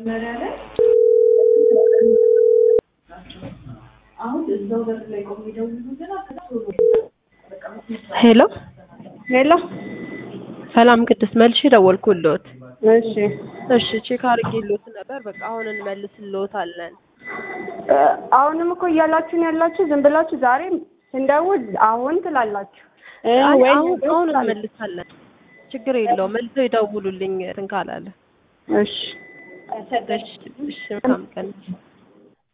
መጀመሪያ ላይ አሁን እዛው በር ላይ ቆም ይደውሉልና ከዛ ቶሎ ሄሎ ሄሎ ሰላም ቅድስት መልሼ ደወልኩልዎት። እሺ እሺ ቼክ አድርጌልዎት ነበር። በቃ አሁን እንመልስልዎታለን። እ አሁንም እኮ እያላችሁን ያላችሁ ዝም ብላችሁ ዛሬ ስንደውል አሁን ትላላችሁ እ አይ ወይ አሁን ነገ አሁን ትላላችሁ። እንመልሳለን። ችግር የለውም። መልሰው ይደውሉልኝ እንትን ካላለ። እሺ እሺ እሺ መልካም ቀን